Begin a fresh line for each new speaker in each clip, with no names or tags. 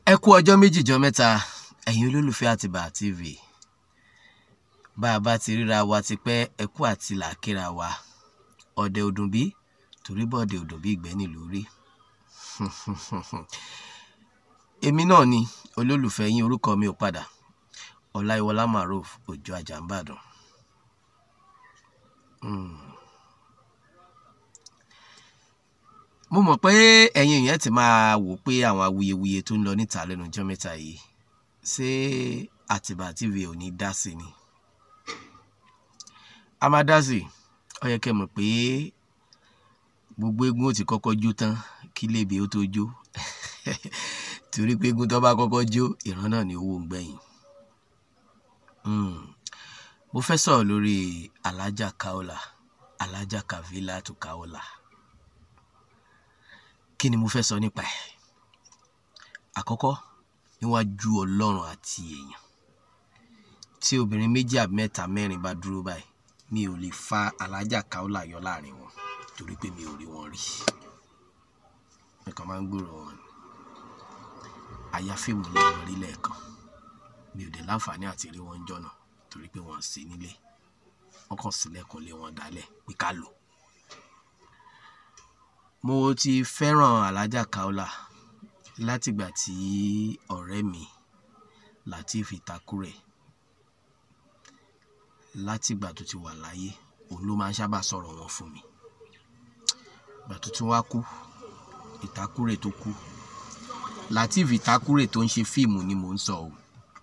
ẹ kú ọjọ́ méjì jọ mẹ́ta ẹ̀yin olólùfẹ́ àtìbà tv bá a bá ti ríra wa ti pẹ́ ẹ kú àti làákìra wa ọ̀dẹ̀ òdùnbí torí bọ́ọ̀dẹ̀ òdùnbí ìgbẹ́ nílùú rí èmi náà ni olólùfẹ́ yín orúkọ mi ò padà ọláyíwọlá maruf òjò àjàmbàdàn mo mọ̀ pé ẹ̀yin èèyàn ti máa wò pé àwọn awuyewuye tó ń lọ níta lẹ́nu ọjọ́ mẹ́ta yìí ṣé àtìbà tv ò ní dá sí ni a máa dá sí ó yẹ kẹ́ mọ̀ pé gbogbo eégún ó ti kọ́kọ́ jó tán kí lébi ó tó jó torí pé eégún tó bá kọ́kọ́ jó ìran náà ni owó ń gbẹ̀yìn mo fẹ́ sọ̀rọ̀ lórí alájà kaola alájà kavila tó kaola kí ni mo fẹ́ sọ nípa ẹ̀ àkọ́kọ́ níwájú ọlọ́run àti èèyàn tí obìnrin méjì àbí mẹ́ta mẹ́rin bá dúró báyìí mi ò lè fa alájà kaola yọ láàrin wọn torí pé mi ò rí wọn rí nǹkan máa ń gbòòrò wọn ni àyà fíìmù lè wọn rí lẹ́ẹ̀kan mi ò dé láǹfààní àti rí wọn jọ̀nà torí pé wọ́n sí nílé wọ́n kàn sílẹ̀kùn lé wọn dálẹ̀ pé ká lò mo ti fẹ́ràn alájà kaola látìgbà tí ọ̀rẹ́ mi Lateef Ìtakùrẹ̀ látìgbà tó ti wà láyé òun ló máa ń sábà sọ̀rọ̀ wọn fún mi ìgbà tó tún wá kú Ìtakùrẹ̀ tó kú Lateef Ìtakùrẹ̀ tó ń ṣe fíìmù ni mò ń sọ o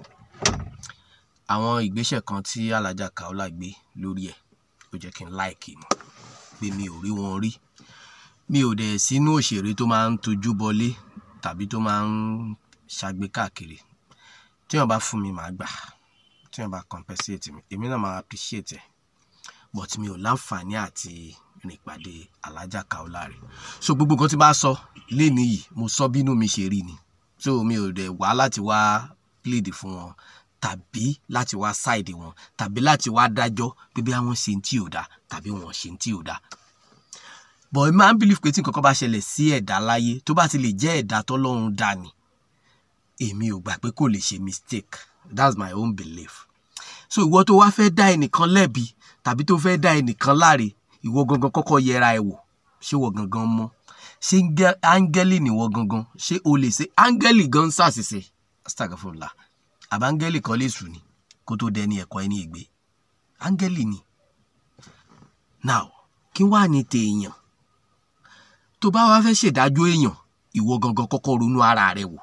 àwọn ìgbésẹ̀ kan tí alájà kaola gbé lórí ẹ̀ ó jẹ́ kí n láìkì mọ̀ pé mi ò rí wọn rí mi ò dẹ̀ sínú òṣèré tó máa ń tojú bọlé tàbí tó máa ń ṣàgbé káàkiri tí wọ́n bá fún mi màá gbà tí wọ́n bá compensate mi èmi náà máa appreciate ẹ̀ but mi ò láǹfààní àti rìn pàdé alájà kaola rẹ̀ so gbogbo nǹkan tí bá sọ léni yìí mo sọ bínú mi ṣe rí ni so mi ò dẹ̀ wá láti wá plead fún wọn tàbí láti wá ṣáìdì wọn tàbí láti wá dájọ́ pé bí àwọn ṣe ń tí ò dáa tàbí wọn ṣe ń tí ò dáa but ẹ máa ń believe pé tí nǹkan kan bá ṣẹlẹ̀ sí ẹ̀dá láyé tó bá ti lè jẹ́ ẹ̀dá tọ́lọ́run dá ni èmi ò gbà pé kò lè ṣe mistake that's my own belief so ìwọ tó wá fẹ́ dá ẹnìkan lẹ́bi tàbí tó fẹ́ dá ẹnìkan láre ìwọ gangan kọ́kọ́ yẹra ẹ wò ṣé wọ gangan mọ́ ṣé áńgẹ́lì nìwọ gangan ṣé o lè ṣe áńgẹ́lì gan ṣàṣìṣe astagfirullah àbáńgẹ́lì kan lè sùn ni kó tó dẹni ẹ̀kọ́ ẹni ìgbé áńgẹ́lì ni now kí wàá ní tèèyàn tó bá wá fẹ́ ṣèdájọ́ èèyàn ìwọ gangan kọ́kọ́ ronú ara rẹ wò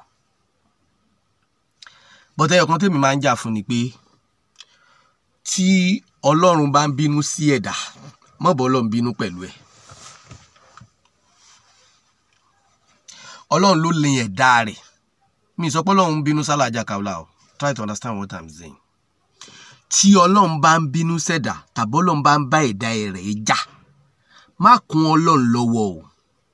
bọ́tẹ́ ọ̀kan tèmi máa ń jà fún ni pé tí ọlọ́run bá ń bínú sí ẹ̀dá mọ̀bọ́ ọlọ́run bínú pẹ̀lú ẹ̀ ọlọ́run ló lè ẹ̀dá rẹ̀ mi sọ pé ọlọ́run bínú sálàjà kaola o try to understand what i'm saying tí ọlọ́run bá ń bínú sẹ̀dá tàbí ọlọ́run bá ń bá ẹ̀dá rẹ̀ jà má kún ọlọ́run lọ́wọ́ o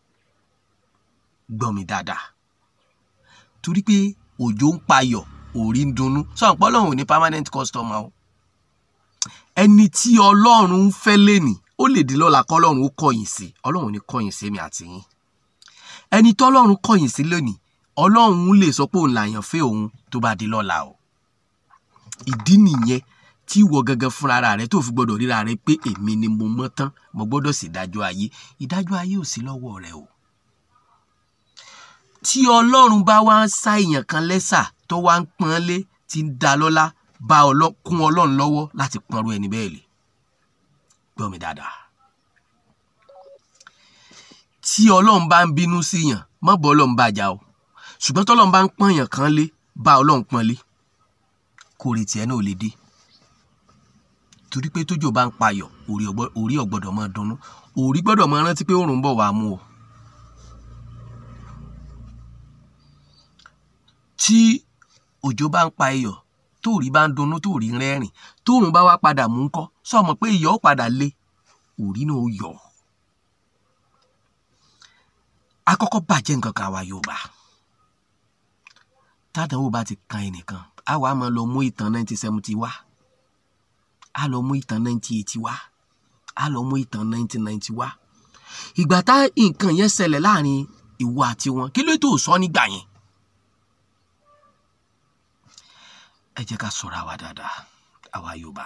gbọ́ mi dáadáa torí pé òjò ń payọ̀ òrí ń dunnú sọ̀rọ̀ pé ọlọ́run ò ní permanent customer o ẹni tí ọlọ́run ń fẹ́ lẹ́nì ó lè di lọ́la kọ́ ọlọ́run ó kọ̀yìn sí ọlọ́run ò ní kọ̀yìn sí mi àti yín ẹni tí ọlọ́run kọ̀yìn sí lónìí ọlọ́run lè sọ pé òun làyàn fẹ́ òun tó bá di lọ́la o ìdí nìyẹn tí ìwọ gangan fúnra rẹ tó fi gbọdọ̀ ríra rẹ pé èmi ni mo mọ́ tán mo gbọ́dọ̀ sì dájọ́ ayé ìdájọ́ ayé ò sí lọ́wọ́ rẹ o tí ọlọ́run bá wá ń sá èèyàn kan lẹ́sà tó wá ń pọ́n lé tí ń da lọ́lá bá kún ọlọ́run lọ́wọ́ láti pọ́nrú ẹni bẹ́ẹ̀ lè gbọ́ mi dáadáa tí ọlọ́run bá ń bínú síyàn má bọ́ ọlọ́run bá jà o ṣùgbọ́n tọ́lọ́run bá ń pọ́n èèyàn kan lé bá ọlọ́run pọ́n lé kò rí tiẹ̀ náà lè dé torí pé tójò bá ń payọ̀ orí ọ̀gbọ́dọ̀ máa dunnú orí gbọ́dọ̀ máa rántí pé òòrùn ń bọ̀ wá mú o. tí òjò bá ń pa iyọ̀ tóòrí bá ń dunnú tóòrí ń rẹ́rìn tóòrùn bá wá padà mú ńkọ́ sọmọ pé iyọ̀ ó padà lé orí náà ó yọ̀ akọ́kọ́ bàjẹ́ nǹkan kan àwa Yorùbá tádàwó bá ti kan ẹnìkan àwa máa lọ mú ìtàn 1970 wá a lọ mú ìtàn 1980 wá a lọ mú ìtàn 1990 wá ìgbà tá nǹkan yẹn ṣẹlẹ̀ láàrin ìwọ àti wọn kí ló tó sọ nígbà yẹn ẹ jẹ́ ká ṣọ́ra wa dáadáa àwa Yorùbá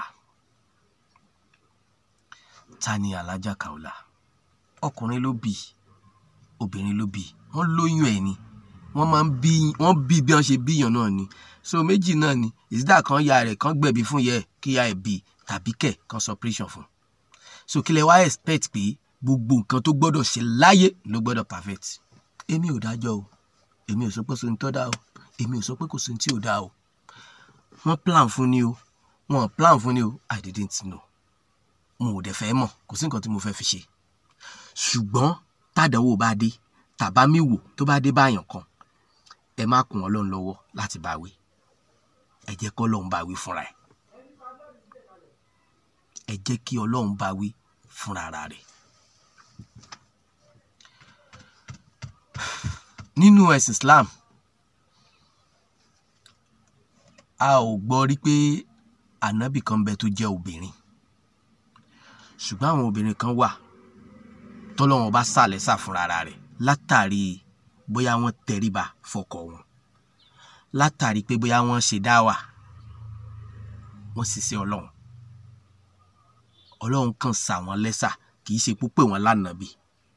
ta ni Alhaja Kaola ọkùnrin ló bí obìnrin ló bí wọ́n lóyún ẹ̀ ni wọ́n máa ń bí wọ́n bí bí wọ́n ṣe bíyàn náà ni so méjì náà ni ìsídà kan ya rẹ̀ kan gbẹ̀bí fún yẹ kí ya ẹ̀ bí tàbí kẹ̀ kan suppression fún so kí lẹ wá expect pé gbogbo nǹkan tó gbọ́dọ̀ ṣe láyé ló gbọ́dọ̀ perfect èmi ò dájọ́ o èmi ò sọ pé sóni tó dá o èmi ò sọ pé kò sóni tí ò dá o wọ́n plan fún ni o wọ́n plan fún ni o I didn't know mo ò dẹ̀ fẹ́ mọ̀ kò sí nǹkan tí mo fẹ́ fi ṣe ṣùgbọ́n tàdánwò bá dé tàbá mi wò tó bá dé báyàn kan ẹ má kún ọlọ́run lọ́wọ́ láti bá wí ẹ jẹ́ kí ọlọ́run bá wí fúnra ẹ̀ ẹ jẹ́ kí ọlọ́run bá wí fúnra ara rẹ̀. nínú ẹ̀sìn Islam a ò gbọ́ rí pé ànábì kan bẹ tó jẹ́ obìnrin ṣùgbọ́n àwọn obìnrin kan wà tọ́lọ́wọ́n bá sàlẹ̀ sà fúnra ara rẹ̀ látàrí bóyá wọ́n tẹríba fọkọ wọn látàrí pé bóyá wọ́n ṣe dáwà wọ́n sì ṣe ọlọ́run ọlọ́run kan sà wọ́n lẹ́sà kì í ṣe púpẹ̀ wọn lánàbì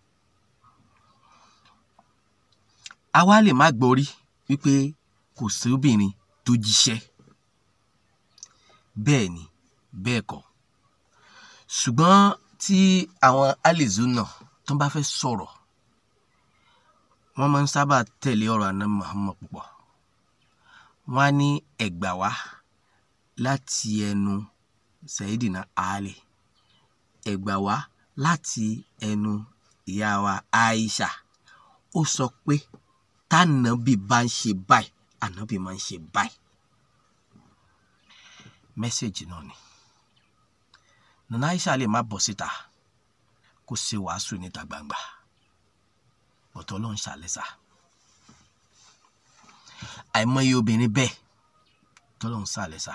àwa lè má gbọ́ rí wípé kò sí obìnrin tó jíṣẹ́ bẹ́ẹ̀ ni bẹ́ẹ̀ kọ́ ṣùgbọ́n tí àwọn alizuna tó bá fẹ́ sọ̀rọ̀ wọ́n máa ń sábà tẹ̀lé ọ̀rọ̀ àná Muhammad púpọ̀ wọ́n á ní ẹ̀gbà wá láti ẹnu Sayidina Ali ẹ̀gbà wá láti ẹnu ìyá wa Aisha ó sọ pé tànàbì bá ń ṣe báyìí ànábì máa ń ṣe báyìí mẹ́sẹ̀gì náà ni nana Aisha lè má bọ̀ síta kó ṣe wàásù níta gbangba ọ̀tọ̀ ló ń ṣàlẹ́sà àìmọye obìnrin bẹ́ẹ̀ tọ́lọ́ ń ṣàlẹ́sà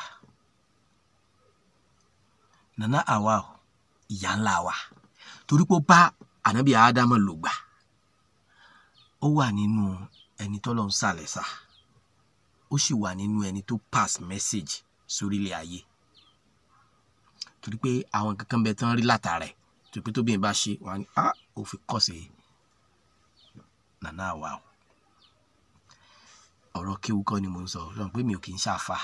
nana àwa ìyá ńlá wa torí pé ó bá ànábì ádámọ̀ lò gbà ó wà nínú ẹni tọ́lọ́ ń ṣàlẹ́sà ó sì wà nínú ẹni tó pass message sórílẹ̀ ayé torí pé àwọn kankan bẹ tán rí látara ẹ̀ torí pé tóbi bá ṣe wọn ni ah ó fi kọ́ sí nana àwa o ọ̀rọ̀ kéwu kọ́ ni mo ń sọ lọ́n pé mi ò kì í ṣàfà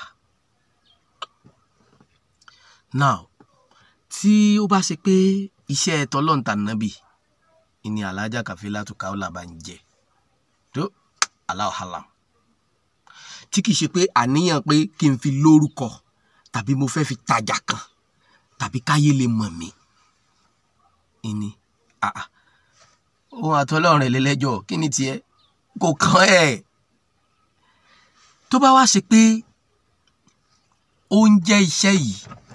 now tí ó bá ṣe pé iṣẹ́ tọ́lọ́ǹtà nàbì ìní Alhaja Kafilatu Kaola bá ń jẹ tó Allahu alam tí kìí ṣe pé àníyàn pé kí n fi lórúkọ tàbí mo fẹ́ fi tajà kan tàbí káyé lè mọ̀ mí ìní àà ohun àtọ́lọ́run rẹ̀ lẹ́lẹ́jọ́ kí ni tiẹ̀ kò kàn ẹ́ tó bá wá ṣe pé ó ń jẹ́ iṣẹ́ yìí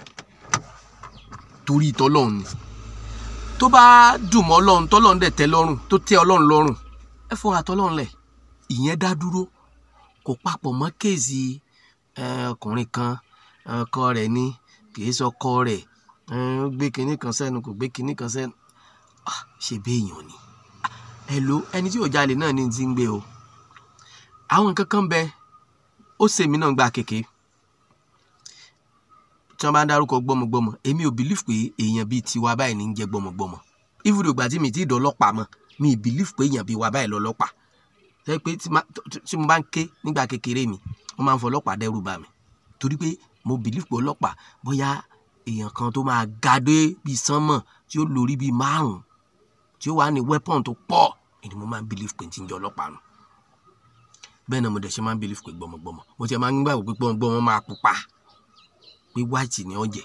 torí tọ́lọ́run ni tó bá dùn mọ́ ọlọ́run tọ́lọ́run dẹ̀ tẹ́ lọ́rùn tó tẹ́ ọlọ́run lọ́rùn ẹ fún àtọ́lọ́run lẹ̀ ìyẹn dá dúró kò papọ̀ mọ́ kéèsì ọkùnrin kan ọkọ rẹ̀ ni kìí sọkọ rẹ̀ ó gbé kinní kan sẹ́nu kò gbé kinní kan sẹ́nu ṣe béèyàn ni ẹ lo ẹni tí ò jalè náà ní ti ń gbé o àwọn nǹkan kan bẹ ó sèmi náà gba kéke tí wọ́n bá ń dárúkọ gbọ́mọgbọ́mọ èmi ò bìlíf pé èèyàn bíi tiwa báyìí ní ń jẹ́ gbọ́mọgbọ́mọ ìfúdò ìgbà tí mi ti dọ̀ ọlọ́pàá mọ́ mi ì bìlíf pé èèyàn bíi wa báyìí lọ́lọ́pàá tẹ́ pé tí mo bá ń ké nígbà kékeré mi wọ́n máa ń fọ ọlọ́pàá dẹ́rù bà mí torí pé mo bìlíf pé ọlọ́pàá bóyá èèyàn kan tó máa ga dé bíi sánmọ̀ tí ó lórí bíi márùn-ún tí ó wà ní wẹ́pọ̀n tó pọ̀ èdè mo máa ń bìlíf pé ti ń jẹ́ ọlọ́pàá nù bẹ́ẹ̀ náà mo dẹ̀ ṣe máa ń bìlíf pé gbọ́mọgbọ́mọ mo ti máa ń gbàgbọ́ pé gbọ́mọgbọ́mọ máa pupa pé white ni ó jẹ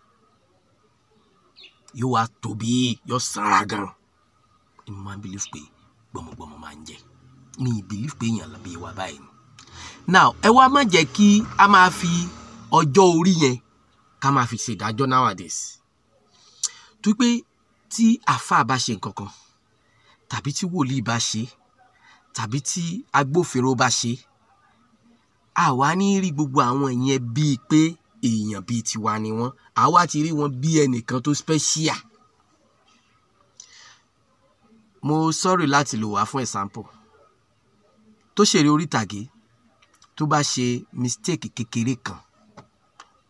yóò wá tóbi yóò sanra gan mo máa ń bìlíf pé gbọ́mọgbọ́mọ máa ń jẹ mi ì bìlíf pé èèyàn lọ bí wa báyìí ni now ẹ wá má jẹ́ kí a máa fi ọjọ́ orí yẹn ká máa fi ṣèdájọ́ nowadays tó pé tí àáfàá bá ṣe nǹkan kan tàbí tí wòlíì bá ṣe tàbí tí agbófinró bá ṣe àwa ní rí gbogbo àwọn ìyẹn bíi pé èèyàn bíi tiwa ni wọ́n àwa ti rí wọn bí ẹnìkan tó special mo sọ̀rọ̀ láti lò wá fún example tó ṣeré orí ìtàgé tó bá ṣe mistake kékeré kan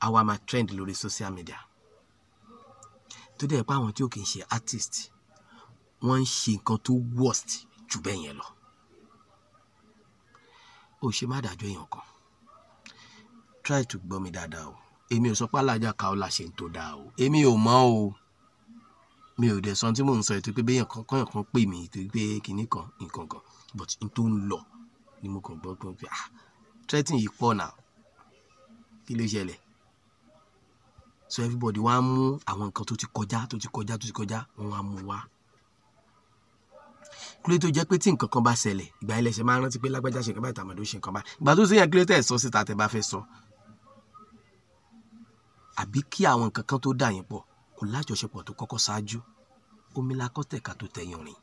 á wá máa trend lórí social media tó dẹ̀ pé àwọn tí ò kì í ṣe artist wọ́n ń ṣe nǹkan tó worst jù bẹ́ẹ̀ yẹn lọ ó ṣe má dájọ́ èèyàn kan try to gbọ́ mi dáadáa o èmi ò sọ pé alájà Kaola ṣe ń tó dáa o èmi ò mọ̀ o mi ò dẹ̀ sọ tí mò ń sọ ètò pé béèyàn kan kọ́yàn kan pè mí ètò pé kinní kan nǹkan kan but n tó ń lọ ni mo kàn gbọ́ pé pé ah threatening yìí pọ̀ náà kí ló ṣẹlẹ̀ so everybody wá mú àwọn nǹkan tó ti kọjá tó ti kọjá tó ti kọjá wọn wá mú wá kílé tó jẹ́ pé tí nǹkan kan bá ṣẹlẹ̀ ìgbà ilẹ̀ ṣe máa rántí pé lágbájá ṣe nǹkan báyìí tàmàdó ṣe nǹkan báyìí ìgbà tó ṣe yẹn kílé tẹ̀ sọ síta tẹ́ bá fẹ́ sọ àbí kí àwọn nǹkan kan tó dà yín pọ̀ kò lájọṣepọ̀ tó kọ́kọ́ ṣáájú omi la kọ́ tẹ̀ka tó tẹ̀yìn rìn.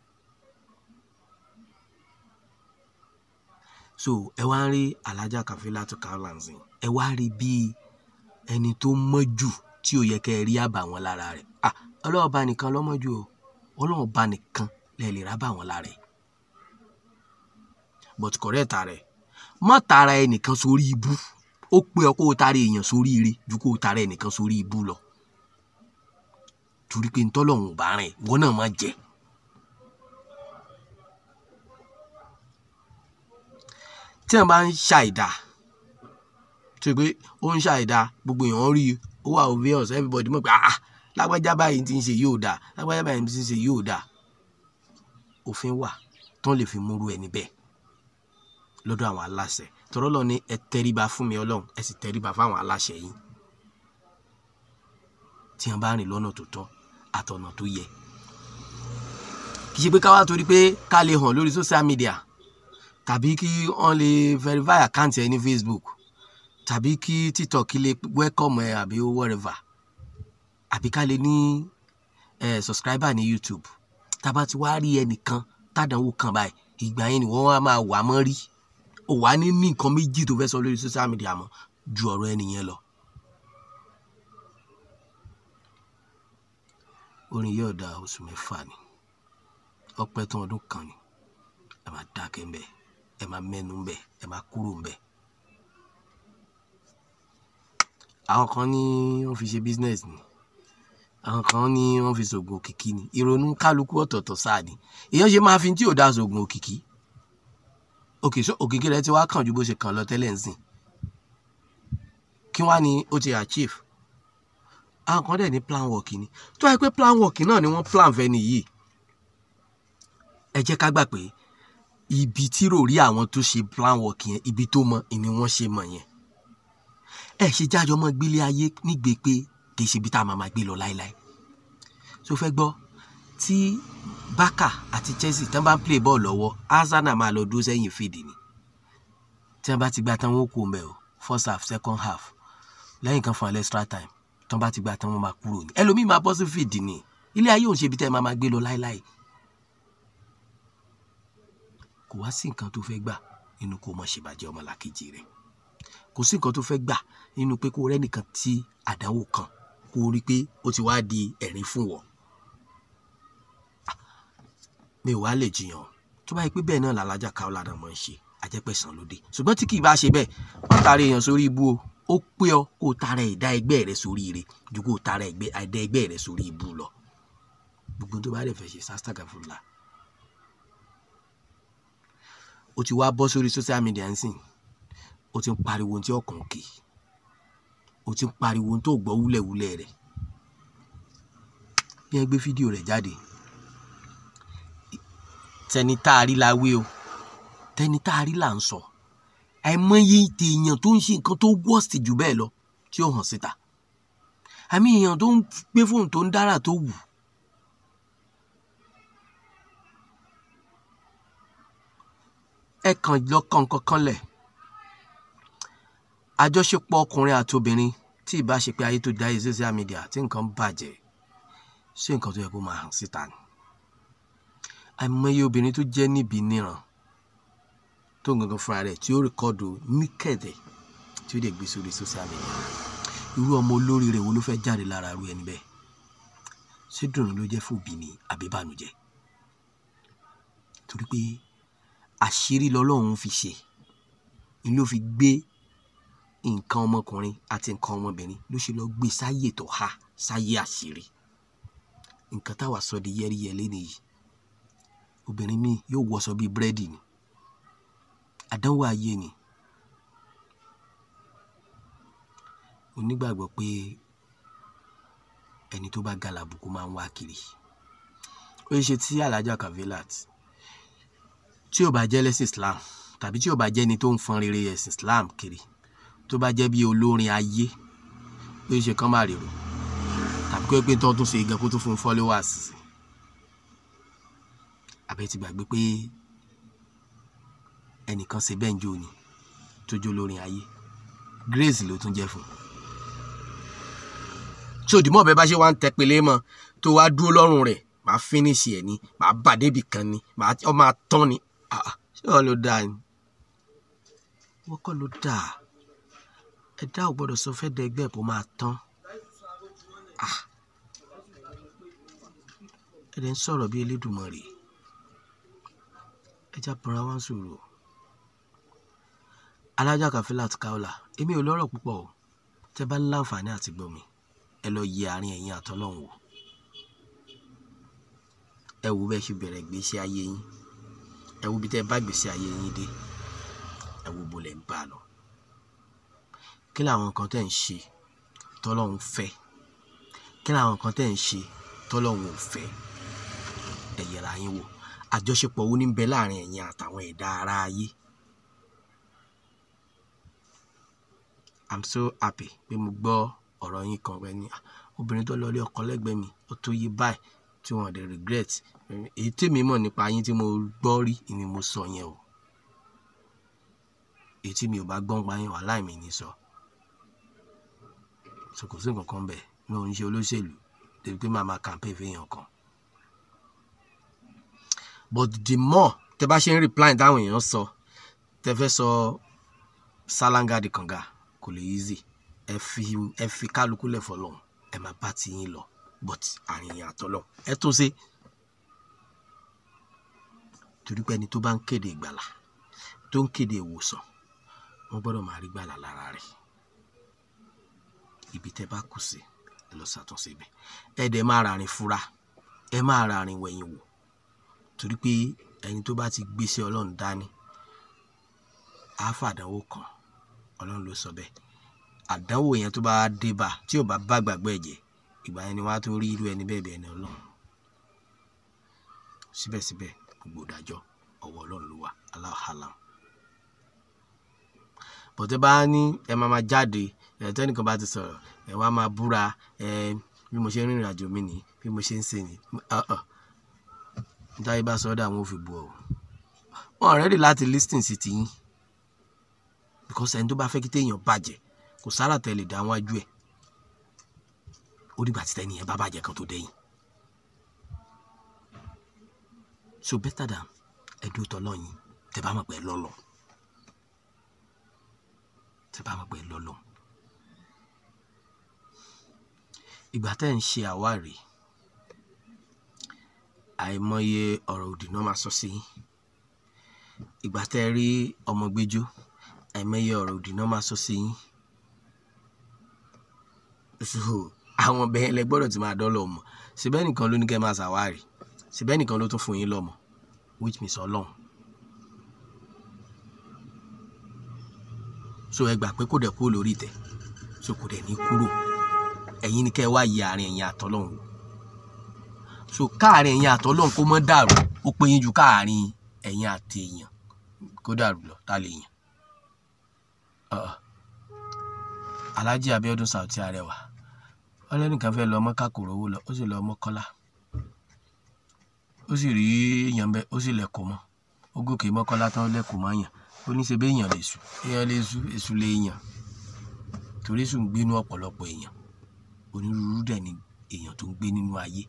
so ẹ wá ń rí alájà Kafilatu Kaola nsìn ẹ wá rí bíi ẹni tó mọ́ jù tí ò yẹ kẹ́ ẹ rí àbàwọ́n lára rẹ̀ ah ọlọ́ọ̀ba nìkan lọ́mọ́ jù o ọlọ́ọ̀ba nìkan lẹ́ẹ̀ lè rábà wọn lára ẹ̀ but correct rẹ̀ má tara ẹnìkan sórí ibú ó pé ọ kó o tara èèyàn sórí ire ju kó o tara ẹnìkan sórí ibú lọ torí pé ntọ́lọ́hún ò bá rìn wọ́n náà má jẹ́ tí wọ́n bá ń ṣàìdá tó pé ó ń ṣàìdá gbogbo èèyàn rí i ó wà obvious everybody mọ̀ pé ah lágbájá báyìí ti ń ṣe yóò dáa lágbájá báyìí ti ń ṣe yóò dáa òfin wà tán lè fi múrú ẹni bẹ́ẹ̀ lọ́dọ̀ àwọn aláṣẹ tọ́rọ́ lọ ní ẹ tẹríba fún mi ọlọ́run ẹ sì tẹríba fáwọn aláṣẹ yìí tí wọ́n bá rìn lọ́nà tó tọ́ àtọ̀nà tó yẹ kì í ṣe pé ká wá torí pé ká lè hàn lórí social media tàbí kí wọ́n lè verify account ẹ ní Facebook tàbí kí TikTok lè welcome ẹ àbí whatever àbí ká lè ní eh, subscriber ní YouTube tába ti wá rí ẹnìkan tádànwó kan báyìí ìgbà yẹn ni wọ́n wá máa wà mọ́ rí ò wá ní ní nǹkan méjì tó fẹ́ sọ lórí social media mọ́ ju ọ̀rọ̀ ẹnìyẹn lọ. orin yóò da oṣù mẹ́fà ni ọpẹ́ tán ọdún kan ni ẹ máa dákẹ́ ń bẹ̀ ẹ máa mẹ́nu ń bẹ̀ ẹ máa kúrò ń bẹ̀. àwọn kan ní wọ́n fi ṣe business ni àwọn kan ní wọ́n fi ṣògùn òkìkí ni ìrònú kálukú ọ̀tọ̀ọ̀tọ̀ sáà ni èèyàn ṣe máa fi tí ò dá ṣògùn òkìkí òkè so òkìkí rẹ ti wá kàn ju bó ṣe kàn lọ tẹ́lẹ̀ ń sìn kí wá ni ó ti achieve àwọn kan dẹ̀ ní plan work ni tó wáyé pé plan work náà ni wọ́n plan fẹ́ nìyí ẹ jẹ́ ká gbà pé ibi tí rò rí àwọn tó ṣe plan work yẹn ibi tó mọ ni wọ́n ṣe mọ̀ yẹn ẹ ṣe jájọ mọ́ gbélé ayé nígbè pé kì í ṣe ibi tá a máa máa gbé lọ láéláé tó fẹ́ gbọ́ tí Barca àti Chelsea tán bá ń play ball lọ́wọ́ Arsenal máa lọ dúró sẹ́yìn fèdè ni tí wọ́n bá ti gba tán wọ́n kú mẹ́ o first half second half lẹ́yìn kan fún alẹ́ extra time tí wọ́n bá ti gba tán wọ́n máa kúrò ní ẹlòmíì máa bọ́ sí fèdè ni ilé ayé òun ṣe ibi tẹ́ ẹ máa máa gbé lọ láéláé kò wá sí nǹkan tó fẹ́ gbà nínú kó mọ̀ ṣèbàjẹ́ ọmọlàkejì rẹ̀ kò sí nǹkan tó fẹ́ gbà nínú pé kó rẹ́nìkan tí àdánwò kan kó rí pé ó ti wá di ẹ̀rín fún wọ. mi ò wá lè jiyàn tó bá yẹ pé bẹ́ẹ̀ náà làlájà Kaola náà máa ń ṣe àjẹpẹ̀sán lóde ṣùgbọ́n tí kì í bá ṣe bẹ́ẹ̀ wọ́n tààrà èèyàn sórí ibú o ó pé ọ kó o tààrà ẹ̀dá ẹgbẹ́ rẹ sórí ire ju kó o tààrà ẹ̀dá ẹgbẹ́ rẹ sórí ibú lọ gbogbo tó bá dẹ̀ fẹ́ ṣe sásítàgà fúnla o ti wá bọ́ sórí social media ń sìn o ti ń pariwo ohun tí ọkàn kì í o ti ń pariwo ohun tó gbọ́ wúlẹ̀wúlẹ̀ rẹ̀ bí wọ́n gbé fídíò rẹ̀ jáde tẹni tá a rí la wé o tẹni tá a rí là ń sọ àìmọye èèyàn tó ń ṣe nǹkan tó worst jù bẹ́ẹ̀ lọ tí ó hàn síta àmì èèyàn tó ń gbé fóònù tó ń dára tó wù ẹ kàn lọ kàn kankan lẹ̀ àjọṣepọ̀ ọkùnrin àti obìnrin tí ì bá ṣe pé ayé tó dá yé social media tí nǹkan bàjẹ́ ṣé nǹkan tó yẹ kó máa hàn síta ni àìmọye obìnrin tó jẹ́ níbi níran tó ń gangan fúnra rẹ̀ tí ó rìkọ́dù níkẹ̀dẹ̀ tí ó dẹ̀ gbé sórí social media irú ọmọ olóríire wo ló fẹ́ jáde lára irú ẹni bẹ́ẹ̀ ṣé dùnú ló jẹ́ fòbí ni àbí bànújẹ́ torí pé àṣírí lọ́lọ́run fi ṣe ni ló fi gbé nǹkan ọmọkùnrin àti nǹkan ọmọbìnrin ló ṣe lọ gbé sáyè tó há sáyè àṣírí nǹkan táwa sọ di yẹ́rìyẹ́lé nìyí obìnrin míì yóò wọṣọ bíi búrẹ́dì ni àdánwò ayé ni mo nígbàgbọ́ pé ẹni tó bá ga làbùkù máa ń wá kiri ó ṣe tí alájà kavilat tí ò bá jẹ́ lẹ́sìn Islam tàbí tí ò bá jẹ́ ẹni tó ń fọn rere ẹ̀sìn Islam kiri tó bá jẹ́ bí olórin ayé ó ṣe kán má rèrò tàbí kó pé tó tún ṣe gan kó tún fún followers àbẹ ti gbàgbé pé ẹnìkan ṣe bẹ́ẹ̀ ń jó ni tó jó lórin ayé Grace ló tún jẹ́ fún tí òdìmọ̀ bẹ́ẹ̀ bá ṣe wá ń tẹ pélé mọ́ tó wá dúró lọ́rùn rẹ̀ màá fínísì ẹ̀ ni màá bà débi kan ni màá ọ máa tán ni ṣé wọn ló dáa ni wọ́n kọ́ ló dáa ẹ̀dá ò gbọ́dọ̀ sọ fẹ́ dẹgbẹ́ kó máa tán ẹ̀dẹ̀ ń sọ̀rọ̀ bí Elédùmarè ẹja bọ̀ra wá ń sọ̀rọ̀ alájà Kafilat Kaola èmi ò lọ́rọ̀ púpọ̀ o tẹ́ bá ní láǹfààní àti gbọ́ mi ẹ lọ yẹ àárín ẹ̀yin àtọ́lọ́hún wò ẹ wo bẹ́ẹ̀ ṣe bẹ̀rẹ̀ gbèsè ayé yín ẹ wo bí tẹ́ bá gbèsè ayé yín dé ẹ wo bó lẹ̀ ń bá a lọ kí làwọn nǹkan tẹ́ ń ṣe tọ́lọ́hún fẹ́ kí làwọn nǹkan tẹ́ ń ṣe tọ́lọ́hún ò fẹ́ ẹ yẹra yín wò àjọṣepọ̀ wo ní ń bẹ láàrin ẹ̀yin àtàwọn ẹ̀dá ara ayé i'm so happy pé mo gbọ́ ọ̀rọ̀ yín kan pé ní obìnrin tó lọ lé ọkọ lẹ́gbẹ̀ẹ́ mi ó tó yí báyìí tí wọ́n dẹ̀ regret èyí tèmi mọ̀ nípa yín tí mo gbọ́ rí ni mo sọ yẹn o èyí tí mi ò bá gbọ́n pa yín wà láì mi ní sọ so kò sí nǹkan kan bẹ́ẹ̀ mi ò ń ṣe olóṣèlú débi pé màá máa campaign fẹ́yàn kan but the more tẹ bá ṣe ń reply táwọn èèyàn sọ tẹ fẹ́ sọ sálángà di kànga kò lè easy ẹ fi ẹ fi kálukú lẹ̀ fọlọ́run ẹ máa bá ti yín lọ but àrùn yẹn àtọ́lọ́ ẹ tó ṣe torí pé ẹni tó bá ń kéde ìgbàlà tó ń kéde ìwòsàn wọ́n gbọ́dọ̀ máa rí gbàlà lára rẹ̀ ibi tẹ́ bá kù sí ẹ lọ ṣàtúnṣe ibẹ̀ ẹ dẹ̀ máa ràrìn fura ẹ máa ràrìn wẹ̀yìn wò torí pé ẹni tó bá ti gbéṣẹ́ ọlọ́run dání á fàdánwò kan ọlọ́run ló sọ bẹ́ẹ̀ àdánwò yẹn tó bá dé bá tí ò bá bá gbàgbọ́ ẹ̀jẹ̀ ìgbà yẹn ni wọ́n á tó rí irú ẹni bẹ́ẹ̀ bẹ́ẹ̀ ni ọlọ́run síbẹ̀síbẹ̀ gbogbo ìdájọ́ ọwọ́ ọlọ́run ló wà aláhàlám bọ̀tẹ́ bá ní ẹ máa ma jáde ẹ̀ tẹ́nìkan bá ti sọ̀rọ̀ ẹ wá máa búra ẹ bí mo ṣe ń rìnrìn àjò mi nìyí bí mo ṣe ń ṣe nìyí nítorí bá sọ́dọ̀ àwọn òfin bu ọ̀ wọn rẹ́dì láti listen sí tiyín because ẹni tó bá fẹ́ kí téèyàn bàjẹ́ kò sára tẹ̀lé dá wájú ẹ̀ ó dìgbà tí tẹ́niyẹn bá bàjẹ́ kan tó dẹ́yìn so better than ẹdún tọ́lọ́yìn tẹ bá mọ̀ pé lọ́lọ́ tẹ bá mọ̀ pé lọ́lọ́ ìgbà tẹ́ ń ṣe àwárí àìmọye ọ̀rọ̀ òdì náà máa sọ sí yín ìgbà tẹ́ rí ọmọ gbẹ́jọ́ àìmọye ọ̀rọ̀ òdì náà máa sọ sí yín so àwọn bẹ́ẹ̀ lẹ gbọ́dọ̀ ti máa dọ́lọ̀ mọ̀ síbẹ̀ nìkan ló ní kẹ́ máa ṣàwárí síbẹ̀ nìkan ló tún fún yín lọ́mọ which means ọlọ́run so ẹ gbà pé kò dẹ̀ kúrò lórí ìtẹ́ so kò dẹ̀ ní kúrò ẹ̀yin ni kẹ́ ẹ wá yẹ àárín ẹ̀yin àtọ́lọ́run so káàárín ẹ̀yin àtọ́lọ́run kó mọ́ dàrú ó pé yín ju káàárín ẹ̀yin àti èèyàn kó dàrú lọ tá lè yàn Alhaji Abiodun Sauty Arẹwà ọlẹ́nìkan fẹ́ lọ mọ́ká kò rówó lọ ó sì lọ mọ́kọ́lá ó sì rí èèyàn bẹ́ẹ̀ ó sì lẹ̀kọ́ mọ́ ó gòkè mọ́kọ́lá tán lẹ́kọ̀ọ́ mọ́ yàn ó ní ṣe bí èèyàn lè sùn èèyàn lè sùn èṣù lè yàn torí sùn ń gbénú ọ̀pọ̀lọpọ̀ èèyàn onírúurú dẹ̀ ni èèyàn tó ń gbé nínú ayé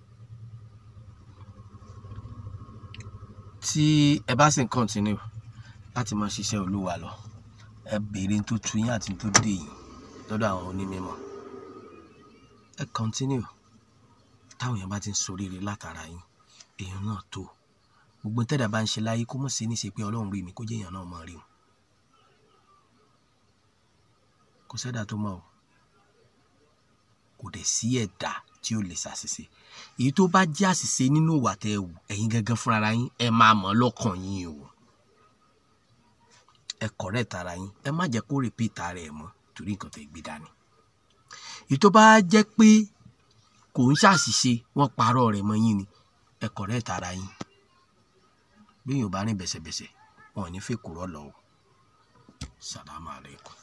tí ẹ bá sì ń kọ́ntínú láti máa ṣiṣẹ́ olúwa lọ ẹ béèrè tó tu yín àti tó dé yín lọ́dọ̀ àwọn onímọ̀ ẹ kọ́ntínú táwọn èèyàn bá ti ń soríire látara yín èèyàn náà tó gbogbo tẹ́dà bá ń ṣe láyé kó mọ̀ sí ní ṣe pé ọlọ́run rí mi kó jẹ́ èèyàn náà mọ̀ rí o kò sẹ́dá tó mọ̀ o kò dẹ̀ sí ẹ̀dá tí ó lè ṣàṣìṣe èyí tó bá jẹ́ àṣìṣe nínú ìwà tẹ́ ẹ wù ẹ̀yin gangan fúnra yín ẹ máa mọ̀ lọ́kàn yín o ẹ correct ara yín ẹ má jẹ́ kó repeat ara ẹ̀ mọ́ torí nǹkan tẹ́ gbé dání èyí tó bá jẹ́ pé kò ń ṣàṣìṣe wọ́n parọ́ rẹ̀ mọ́ yín ni ẹ correct ara yín bí yóò bá rìn bẹ̀sẹ̀bẹ̀sẹ̀ wọn ò ní fẹ́ kúrọ́ lọ o sàlámù alaykum.